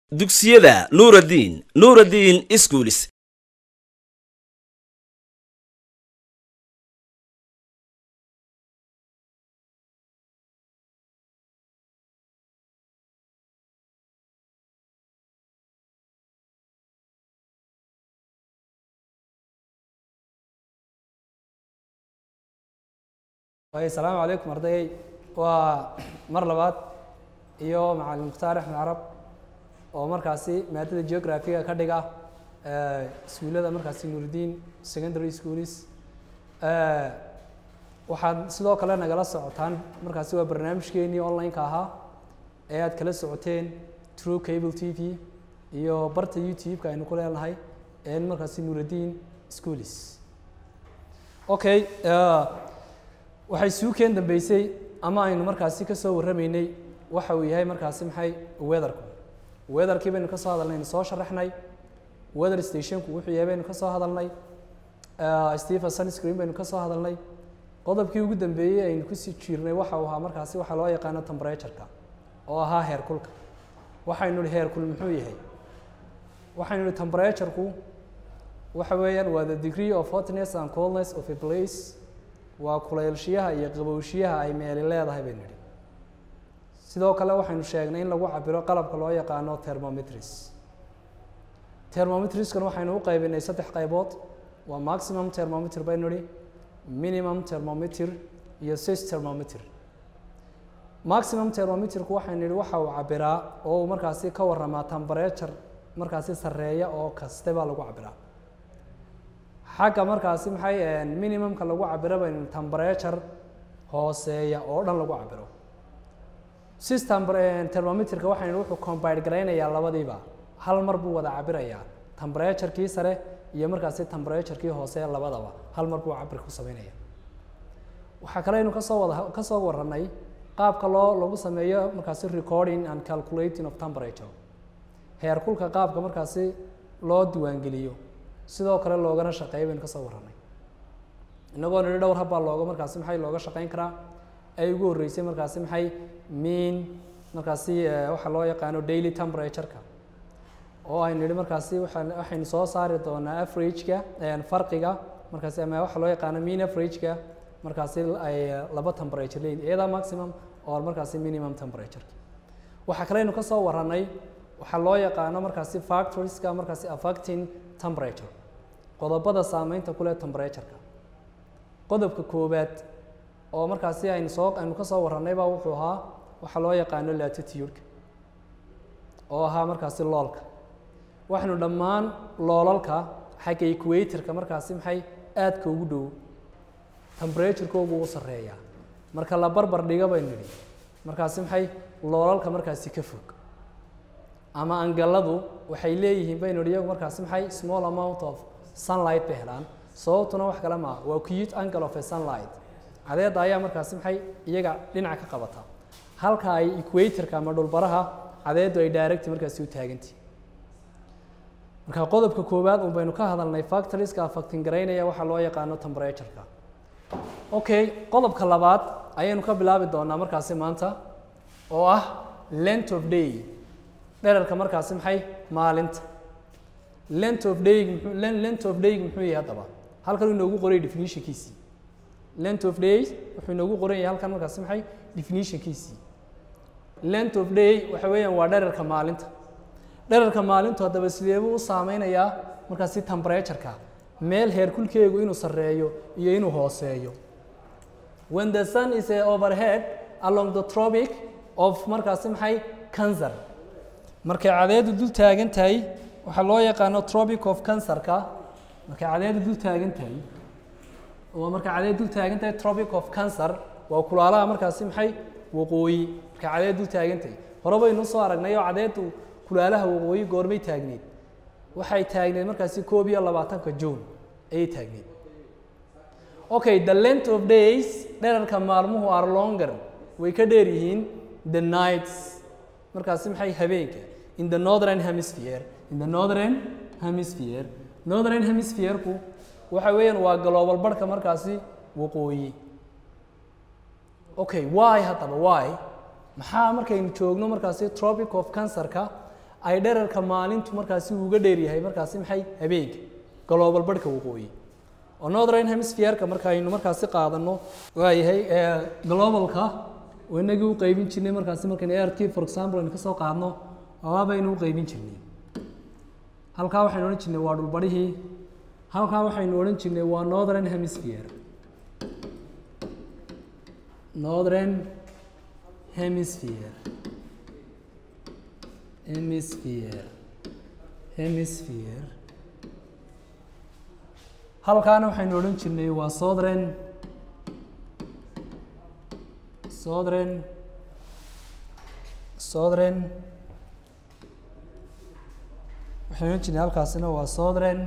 dugsiyada nuuraddiin nuuraddiin iskuulis asalaamu calaykum ardayay waa mar labaad iyo macalin mukhtaar axmed carab oo markaasi maadada geographiga ka dhiga iskuullada markaasi nuuridiin secondary schools waxaad sidoo kale nagala socotaan markaasi waa barnaamijkeenii online-ka ahaa ee aad kala socoteen true cable t v iyo barta youtube-ka aynu ku leenahay ee markaasi nuuridiin schools okay waxay suukeen dambeysay ama aynu markaasi ka soo warramaynay waxa uu yahay markaasi maxay weatherku weatherkii baynu ka soo hadalnay aynu soo sharaxnay weather stationku wuxuu yahay baynu ka soo hadalnay stephen sunscreen baynu ka soo hadalnay qodobkii ugu dambeeyey aynu kusii jiirnay waxa uu ahaa markaasi waxaa loo yaqaano temperatureka oo ahaa heerkulka waxaynu ihi heerkul muxuu yahay waxaynu ihi temperatureku waxa weeyaan waa the degree of hotness and coldness of a place waa kuleylshiyaha iyo qabowshiyaha ay meeli leedahay baynu idhi sidoo kale waxaynu sheegnay in lagu cabiro qalabka loo yaqaano thermometris thermometriskana waxaynu u qaybinay saddex qaybood waa maximum thermometer baynu idhi minimum thermometer iyo sis thermometer maximum thermometerku waxaynu idhi waxa uu cabiraa oo uu markaasi ka waramaa temperature markaasi sarreeya oo kaste baa lagu cabiraa xagga markaasi maxay minimumka lagu cabiro baynu temperature hooseeya oo dhan lagu cabiro system thermometerka waxaynu wuxuu combine garaynayaa labadiiba hal mar buu wada cabirayaa temperaturekii sare iyo markaasi temperaturekii hoose labadaba hal mar buu cabir ku sameynaya waxaa kale aynu kasoo wada kasoo warranay qaabka loo lagu sameeyo markaasi recording and calculating of temperature heerkulka qaabka markaasi loo diiwaangeliyo sidoo kale loogana shaqeeya baynu kasoo warranay inagoo nidhi dhowr habbaa looga markaasi maxay looga shaqeyn karaa ay ugu horreysay markaasi maxay mean markaasi waxaa loo yaqaano daily temperatureka oo aynu nidhi markaasi waxaan waxaynu soo saari doonaa averageka farqiga markaasi ama waxaa loo yaqaano mean averageka markaasi ay laba temperature leeyihin iyada maximum oo markaasi minimum temperatureki waxaa kale aynu kasoo warranay waxaa loo yaqaano markaasi factorieska markaasi affecting temperature qodobada saameynta ku leh temperatureka qodobka koowaad oo markaasi aynu soo aynu ka soo warranay baa wuxuu ahaa waxaa loo yaqaano latitude-ka oo ahaa markaasi loolka waxaynu dhammaan loolalka xagga equatorka markaasi maxay aadka ugu dhow temperatureka ugu sarreeyaa marka la barbar dhiga baynu nidhi markaasi maxay loolalka markaasi ka fog ama angaladu waxay leeyihiin baynu idhi iyagu markaasi maxay small amount of sunlight bay helaan sababtuna wax kale maa waa cute angle of a sunlight cadeedda ayaa markaasi maxay iyaga dhinaca ka qabata halka ay equatorka ama dhulbaraha cadeeddu ay direct markaasi u taagantihi marka qodobka koowaad un baynu ka hadalnay factorieska affecting garaynaya waxaa loo yaqaano temperatureka okay qodobka labaad ayaynu ka bilaabi doonaa markaasi maanta oo ah length of day dherarka markaasi maxay maalinta length of day length of day muxuu yahay haddaba halkan inoogu qoray definitionkiisii length of day wuxuu inoogu qoran yahay halkan markaasi maxay definitionkiisii length of day waxa weeyaan waa dherarka maalinta dherarka maalintu haddaba sideebuu u saameynayaa markaasi temperatureka meel heerkulkeegu inuu sarreeyo iyo inuu hooseeyo when the sun is overhead along the tropic of markaasi maxay cancer markay cadeedu dul taagan tahay waxaa loo yaqaano tropic of cancerka markay cadeedu dul taagan tahay waa markay cadeedu dul taagan tahay tropic of cancer waa kulaalaha markaasi maxay waqooyi markay cadeedu dul taagan tahay hore baynu soo aragnay oo cadeedu kulaalaha waqooyi goormay taagneed waxay taagneed markaasi koob iyo labaatanka june ayay taagneed okay the length of days dherarka maalmuhu are longer way ka dheer yihiin the nights markaasi maxay habeenka in the northern hemisphere in the northern hemisphere northern hemisphere-ku waxa weeyaan waa global barhka markaasi waqooyi okay why haddaba why maxaa markaynu joogno markaasi tropic of cancerka ay dherarka maalintu markaasi uga dheeryahay markaasi maxay habeenka global barhka waqooyi oo northern hemisphere-ka markaaynu markaasi qaadano waayahay globalka oo inagii u qeybin jirnay markaasi markaynu airkii for example aynu kasoo qaadno waabaynu u qeybin jirnay halkaa waxaynu odhan jirnay waa dhulbarhihii halkaa waxaynu odhan jirnay waa northern hemisphere northern hemisphere hemisphere hemisphere halkaana waxaynu odhan jirnay waa southern southern southern waxaynu odhan jirnay halkaasina waa southern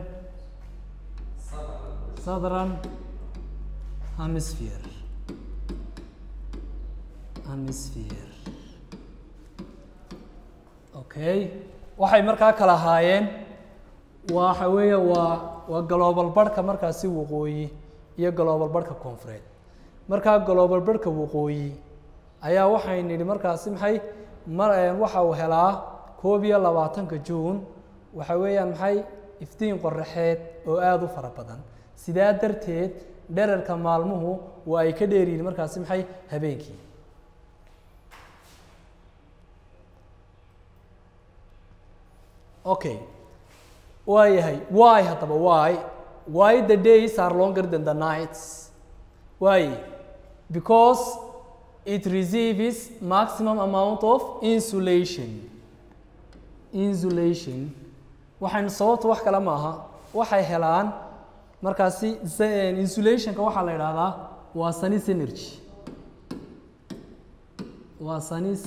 southern hemisphere hemisphere okay waxay markaa kala ahaayeen waxa weeye waa waa global barhka markaasi waqooyi iyo global barhka koonfureed markaa global barhka waqooyi ayaa waxay nidhi markaasi maxay mar waxa uu helaa koob iyo labaatanka juun waxa weeyaan maxay iftiin qoraxeed oo aada u fara badan sidaa darteed dherarka maalmuhu waa ay ka dheeryihin markaasi maxay habeenkii okay waa yahay why haddaba why why the days are longer than the nights why because it receives maximum amount of insulation insulation waxaynu sababta wax kale maaha waxay helaan markaasi insulationka waxaa la idhaahdaa waa sanis energy waa sanis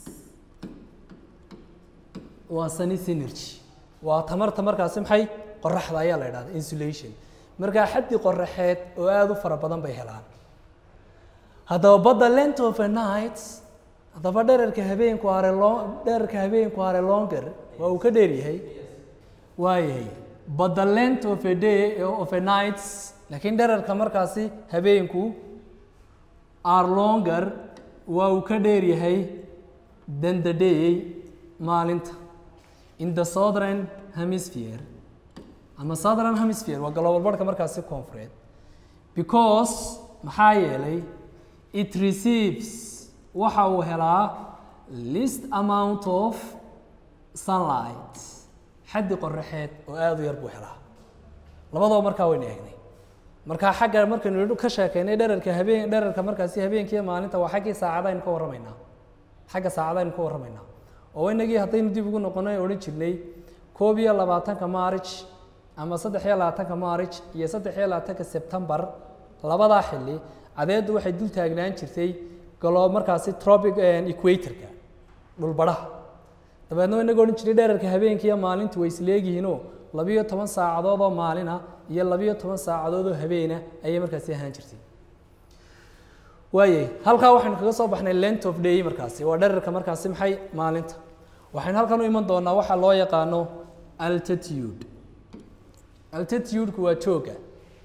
waa sanis energy waa tamarta markaasi maxay qoraxda ayaa la idhahda insulation markaa xaddi qoraxeed oo aada u fara badan bay helaan haddaba badda length of a night haddaba dherarka habeenku are lo dherarka habeenku are longer waa uu ka dheer yahay waayahay but the length of a day of a night laakiin dherarka markaasi habeenku are longer waa uu ka dheer yahay than the day maalinta in the southern hemisphere ama southern hemisphere waa global barhka markaasi koonfureed because maxaa yeelay it receives waxa uu helaa least amount of sunlight xaddi qoraxeed oo aada u yar buu helaa labadaba markaa waynu eegnay markaa xagga markaynu ka sheekeynay dherarka habeen dherarka markaasi habeenkiiyo maalinta waa xaggii saacadaynu ka warramaynaa xagga saacadaynu ka warramaynaa oo inagii haddaynu dib ugu noqono odhan jirnay koob iyo labaatanka march ama saddex iyo labaatanka march iyo saddex iyo labaatanka sebtembar labadaa xilli cadeeddu waxay dul taagnaan jirtay galo markaasi tropic equatorka dhulbadhaha dabeedna inaga odhan jiray dherarka habeenkii iyo maalintu way isleegyihiinoo labiyo toban saacadood oo maalina iyo labiyo toban saacadood oo habeena ayay markaasi ahaan jirtay waayay halkaa waxaynu kaga soo baxnay length of day markaasi waa dherarka markaasi maxay maalinta waxaynu halkan u iman doonaa waxaa loo yaqaano altitude altitude-ku waa jooga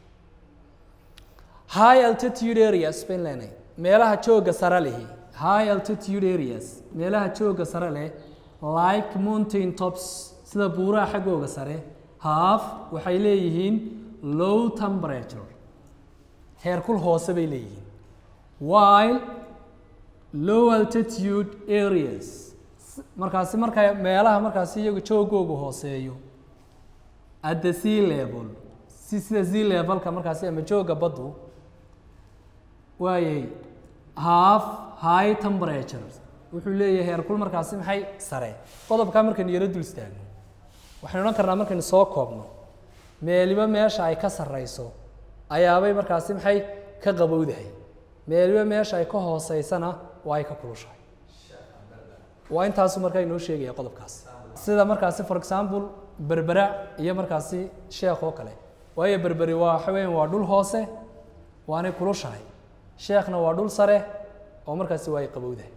high altitude areas bayn leenahay meelaha jooga sare lihi high altitude areas meelaha jooga sare leh like mountain tops sida buuraha xaggooga sare half waxay leeyihiin low temperature heerkul hoose bay leeyihiin while low altitude areas markaasi marka meelaha markaasi iyagu joogoogu hooseeyo at the sea level si sida sea levelka markaasi ama jooga baddu waayay half high temperature wuxuu leeyahay heerkul markaasi maxay sare qodobkaa markaynu yaro dul istaagno waxaynu odhan karnaa markaynu soo koobno meeliba meesha ay ka sarreyso ayaabay markaasi maxay ka qabowdahay meeliba meesha ay ka hooseysana waa ay ka kulushahay waa intaasu markaa inoo sheegaya qodobkaas sida markaasi for example berbera iyo markaasi sheekh oo kale waayo berberi waa waxa weeyaan waa dhul hoose waanay kulushahay sheekhna waa dhul sare oo markaasi waa ay qabowdahay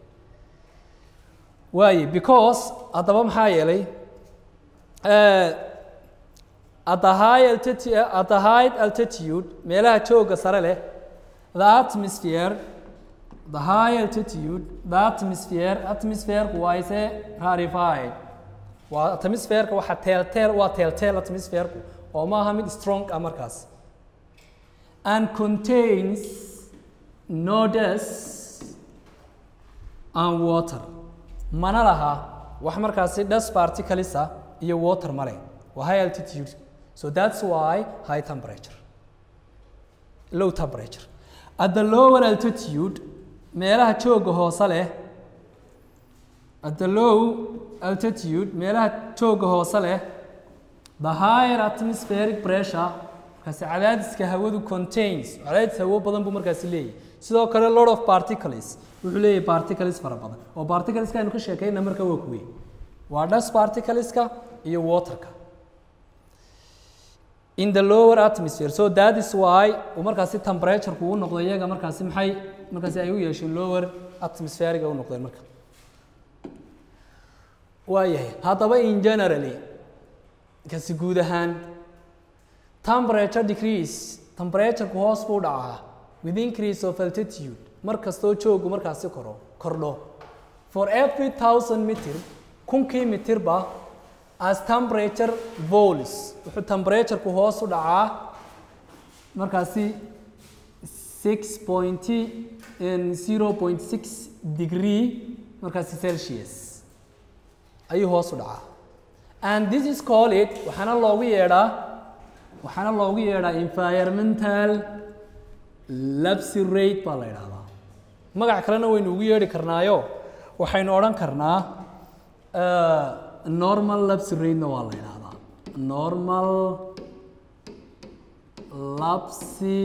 waaye because haddaba maxaa yeelay at the high altitude at the high altitude meelaha jooga sare leh the atmosphere the high altitude the atmosphere atmosphere waa ise rarefied waa atmosphere-ka waxa telltale waa telltale atmosphere-ku oo ma aha mid strong ah markaas and contains no dust and water mana laha wax markaasi dust particles ah iyo water male waa high altitude so that's why high temperature low temperature at the lower altitude meelaha jooga hoose leh at the low altitude meelaha jooga hoose leh the higher atmospheric pressure markaasi cadaadiska hawadu contains cadaadis hawo badan buu markaasi leeyahay sidoo kale lot of particles wuxuu leeyahay particles fara badan oo particleska aynu ka sheekayna marka waa kuwe waa dust particleska iyo waterka in the lower atmosphere so that is why uu markaasi temperature uu noqdo iyaga markaasi maxay markaasi ay u yeesheen lower atmospheric u noqdeen marka waayahay haddaba in generally kasi guud ahaan temperature decrease temperatureku hoos buu dhacaa with increase of altitude mar kastoo joogu markaasi koro kordho for every thousand meter kunkii mitirba as temperature vols wuxuu temperatureku hoos u dhacaa markaasi six point zero point six degree markaasi celsius ayuu hoos u dhacaa and this is called it waxaana loogu yeedhaa waxaana loogu yeedhaa environmental lapse rate baa la yidhahdaa magac kalena waynu ugu yeedhi karnaayo waxaynu odhan karnaa uh, normal lapse rate-na waa la yidhahdaa normal lapse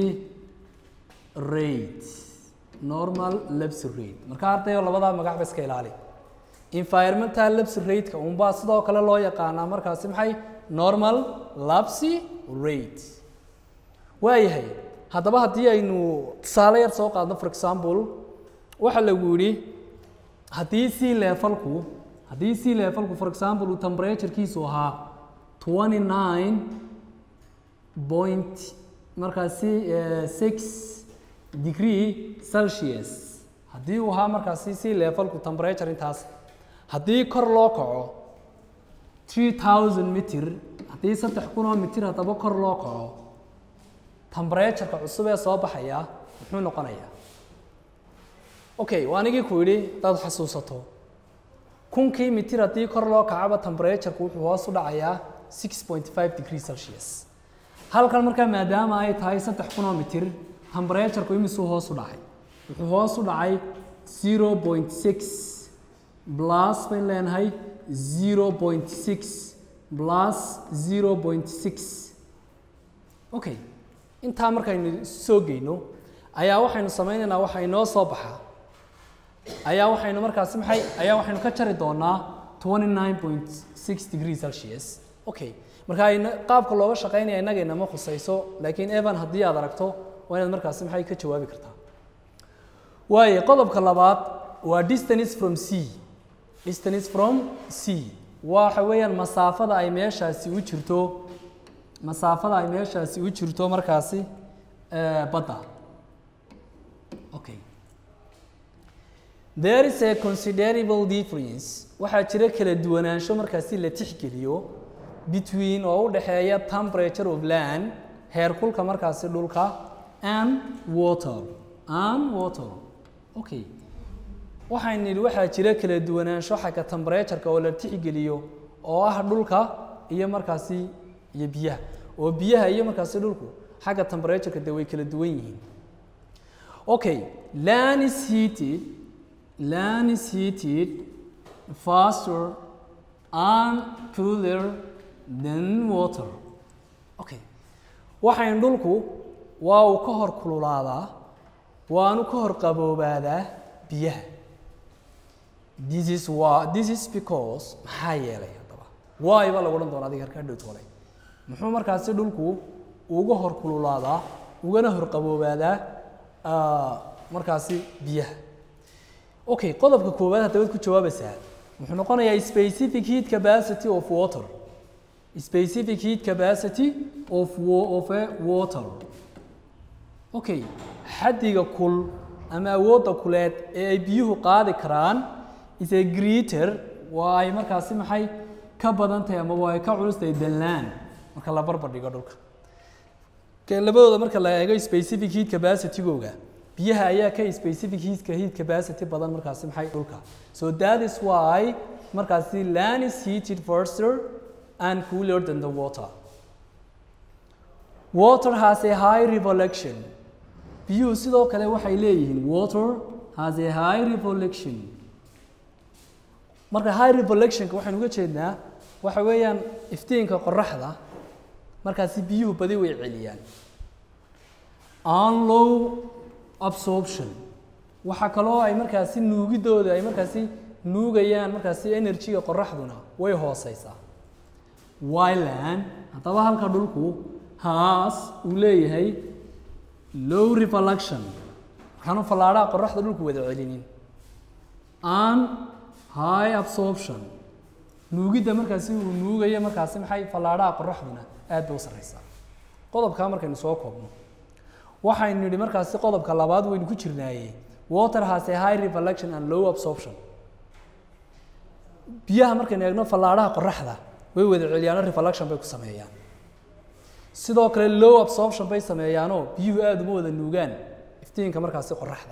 rate normal lapse rate marka ardayo labadaa magac ba iska ilaali environmental lapse rate-ka unbaa sidoo kale loo yaqaanaa markaasi maxay normal lapse rate waayahay haddaba haddii aynu tusaale yar soo qaadno for example waxa lagu yidhi haddii c levelku haddii c levelku for example uu temperaturekiisu ahaa twenty nine point markaasi six degree celsius haddii uu ahaa markaasi c levelku temperature intaas haddii kor loo kaco three thousand mitir haddii saddex kun oo mitir haddaba kor loo kaco tembratureka cusub ee soo baxaya muxuu noqonayaa okay waa anigii ku yidhi hadaad xasuusato kunkii mitir haddii kor loo kacaba tembraturku wuxuu hoos u dhacayaa six point five degree celsius halkan markaa maadaama ay tahay saddex kun oo mitir tembraturku imisuu hoos u dhacay wuxuu hoos u dhacay zero point six plus bayn leenahay zero point six plus zero point six okay intaa markaynu soo geyno ayaa waxaynu samaynaynaa waxa inoo soo baxa ayaa waxaynu markaasi maxay ayaa waxaynu ka jari doonaa twenty nine point six degree celsius okay marka ayna qaabka looga shaqaynaya innaga inama khusayso laakiin evan haddii aad aragto waa inaad markaasi maxay ka jawaabi kartaa waaye qodobka labaad waa distance from c distance from c waxa weeyaan masaafada ay meeshaasi u jirto masaafada ay meeshaasi u jirto markaasi badda okay there is a considerable difference waxaa jira kala duwanaansho markaasi la tixgeliyo between oo u dhexeeya temperature of land heerkulka markaasi dhulka and water and water okay waxaan nidhi waxaa jira kala duwanaansho xagga temperatureka oo la tixgeliyo oo ah dhulka iyo markaasi iyo biyaha oo biyaha iyo markaasi dhulku xagga temperatureka de way kala duwan yihiin okay land is heated land is heated faster and cooler than water okay waxayn dhulku waa uu ka hor kululaadaa waanu ka hor qaboobaadaa biyaha this is why this is because maxaa yeelay haddaba why baa lagu odhan doona adiga harkaa dhowt hore muxuu markaasi dhulku uga hor kululaadaa ugana hor qaboobaadaa markaasi biyaha okay qodobka koowaad haddabaad ku jawaabaysaa muxuu noqonayaa specific heat capacity of water specific heat capacity of of a water okay xaddiga kul ama awoodda kuleed ee ay biyuhu qaadi karaan is a greater waa ay markaasi maxay ka badan tahay ama waa ay ka culus tahay than land marka la barbar dhigo dhulka Ka- labadooda marka la eego specific heat capacity-googa biyaha ayaa ka specific heat heat capacity badan markaasi maxay dhulka so that is why markaasi land is heated faster and cooler than the water water has a high revolution biyuhu sidoo kale waxay leeyihiin water has a high revolution marka high revolutionka waxaynu uga jeednaa waxa weeyaan iftiinka qoraxda markaasi biyuhu badi way celiyaan on low absorption waxaa kaloo ay markaasi nuugidooda ay markaasi nuugayaan markaasi energy-ga qoraxduna way hooseysaa wyland haddaba halka dhulku haas uu leeyahay low reflection waxaanu fallaadhaha qoraxda dhulku wada celinin an high absorption nuugidda markaasi uu nuugayo markaasi maxay fallaadhaha qoraxduna aad bay u sarreysaa qodobkaa markaynu soo koobno waxaynu nidhi markaasi qodobka labaad waynu ku jirnaaye water has a high reflection and low absorption biyaha markaynu eegno fallaadhaha qoraxda way wada celiyaano reflection bay ku sameeyaan sidoo kale low absorption bay sameeyaanoo biyuhu aada uma wada nuugaan iftiinka markaasi qoraxda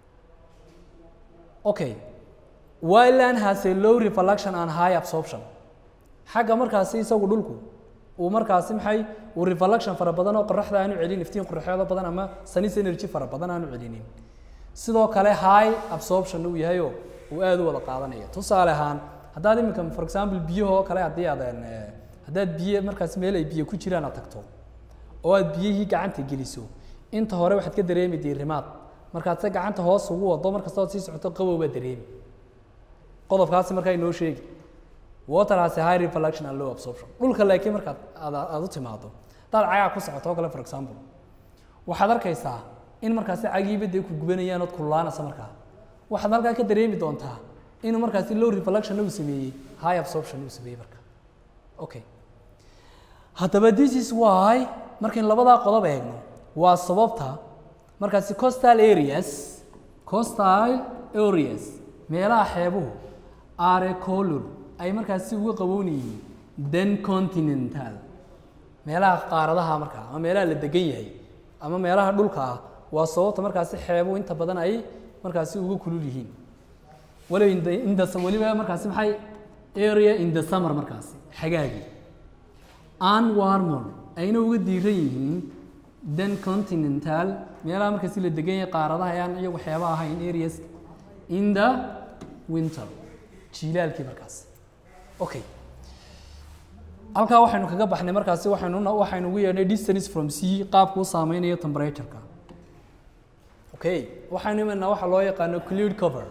okay wyland has a low reflection and high absorption xagga markaasi isagu dhulku uu markaasi maxay uu reflection fara badan oo qoraxda aanu celin iftiin qoraxeedo badan ama sunnis energy fara badan aanu celinin sidoo kale high absorption uu yahayoo uu aada u wada qaadanaya tusaale ahaan haddaad iminka for example biyahoo kale haddii aad een, eh, haddaad biyo markaas meel ay biyo ku jiraan aad tagto oo aad biyihii gacanta geliso inta hore waxaad ka dareemi diirimaad markaad se gacanta hoos ugu wado markasta ood sii socoto qabow baad dareemi qodobkaasi markaa inoo sheegi water has a high reflection and low absorption dhulka laakiin markaad aad, aad u timaado haddaad cagaa ku socoto oo kale for example waxaad arkaysaa in markaasi cagiiba dee ku gubanayaan ood kululaanaysa markaa waxaad halkaa ka dareemi doontaa inuu markaasi low reflection uu sameeyey high absorption uu sameeyey marka okay haddaba this is why markaynu labadaa qodob eegno waa sababta markaasi coastal areas coastal areas meelaha xeebuhu are color ay markaasi uga qaboon yihiin than continental meelaha qaaradaha markaa ama meelaha la degan yahay ama meelaha dhulka ah waa sababta markaasi xeebuhu inta badan ay markaasi uga kulul yihiin waliba in the- in the- weliba markaasi maxay area in the summer markaasi xagaagii an warmer ayna uga diiran yihiin than continental meelaha markaasi la degan yahay qaaradaha ayaan iyo waxyaabaha ahayn areas in the winter jiilaalkii markaasi okay halkaa waxaynu kaga baxnay markaasi waxaynu waxaynu ugu yeedhnay distance from sea qaabku u saameynayo temperatureka okay waxaynu imanaa waxa loo yaqaano cleared cover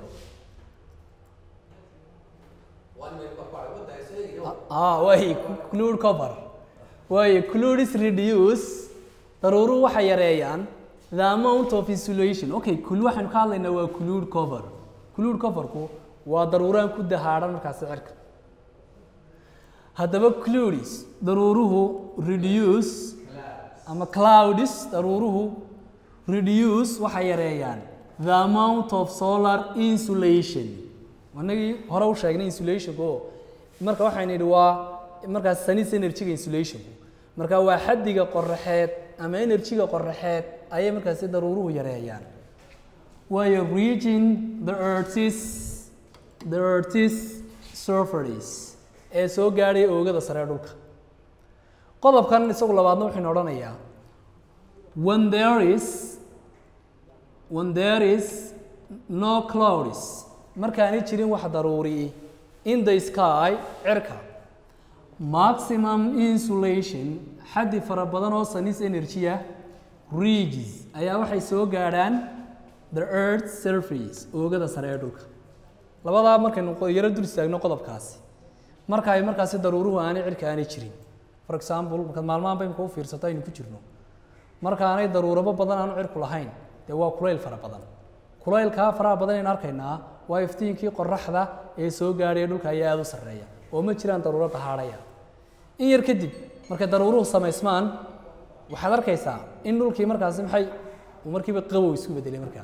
ah way cleared cover way cleared is reduce daruuruhu waxay yareeyaan the amount of insulation okay kul waxaynu ka hadlaynaa waa cleared cover cleared coverku waa daruuraan ku dahaadhan markaasi cirka haddaba clouds daruuruhu reduce ama clouds daruuruhu reduce waxay yareeyaan the amount of solar insulation anagii hore u sheegnay insulationku oo marka waxaynu idhi waa markaas sunnis energy-ga insulationku marka waa xaddiga qoraxeed ama energy-ga qoraxeed ayay markaasi daruuruhu yareeyaan waayo reaching the earth's the earth's surface ee soo gaadhay oogada sare ee dhulka qodobkan isagu labaadna wuxuunu odhanayaa when there is when there is no clouds markaanay jirin wax daruuri in the sky cirka maximum insulation xaddi fara badan oo sunnis energy ah reaches ayaa waxay soo gaadhaan the earth surface oogada sare ee dhulka labadaa markaynu qo- yaro dul istaagno qodobkaasi marka ay markaasi daruuruhu aanay cirka aanay jirin for example markaad maalmahan ba imika u fiirsato aynu ku jirno marka aanay daruurabo badan aanu cirku lahayn dee waa kulayl fara badan kulaylkaa faraha badan aynu arkaynaa waa iftiinkii qoraxda ee soo gaadhaya dhulka ayaa aada u sarreeya oo ma jiraan daruuro dahaadhaya in yar kadib markay daruuruhu samaysmaan waxaad arkaysaa in dhulkii markaasi maxay uu markiiba qabow isku bedelay markaa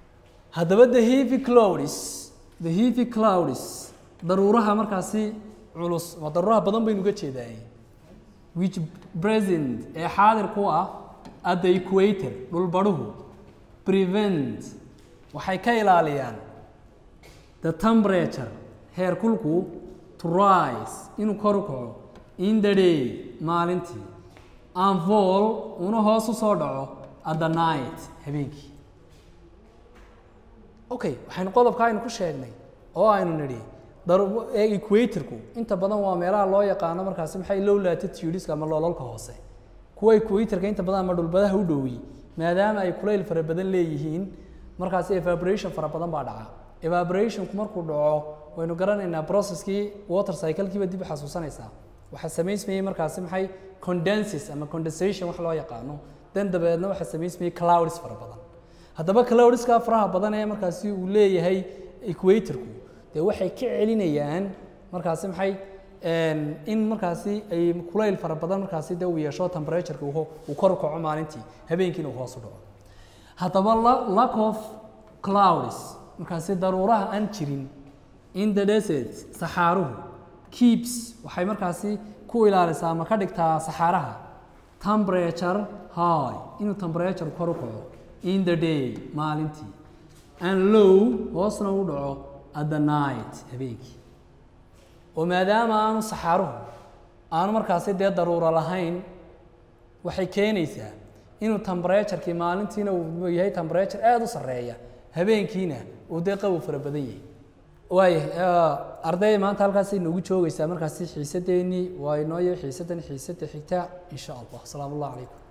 haddaba the heavy clouds the heavy clouds daruuraha markaasi culus waa daruuraha badan baynu uga jeedaay which present ee xaadir ku ah at the equator dhulbadhuhu prevent waxay ka ilaaliyaan the temperature heerkulku to rise inuu kor u kaco in the day maalintii and fall una hoos u soo dhaco at the night habeenkii okay waxaynu qodobka aynu ku sheegnay oo aynu nidhi daru- ee equatorku inta badan waa meelaha loo yaqaano markaasi maxay low latitudeska ama loolalka hoose kuwa equatorka inta badan ama dhulbadaha u dhowi maadaama ay kulayl fara badan leeyihiin markaasi evaporation fara badan baa dhaca evaporationku markuu dhaco waynu garanaynaa processkii water cyclekiiba dib u xasuusanaysaa waxaa samaysmayey markaasi maxay condenses ama condensation wax loo yaqaano dan dabeedna waxaa samaysmayey clouds fara badan haddaba cloudska faraha badan ee markaasi uu leeyahay equatorku dee waxay ka celinayaan markaasi maxay een, in markaasi ay kulayl fara badan markaasi dee uu yeesho temperatureka uu ho- uu kor u kaco maalintii habeenkiina uu hoos u dhaco haddaba la- lack of clouds markaasi daruuraha aan jirin in the desert saxaaruhu keeps waxay markaasi ku ilaalisaa ama ka dhigtaa saxaaraha temperature high inuu temperature kor u kaco in the day maalintii and low hoosna u dhaco at the night habeenkii oo maadaama aanu saxaaruhu aanu markaasi dee daruuro lahayn waxay keenaysaa inuu temperaturekii maalintiina uu yahay temperature aada u sarreeya habeenkiina uu dee qabow fara badan yahay waaya arday maanta halkaasay noogu joogaysaa markaasi xiisadeennii waa inooyo xiisadan xiisada xigta insha allah asalaamu allah calaykum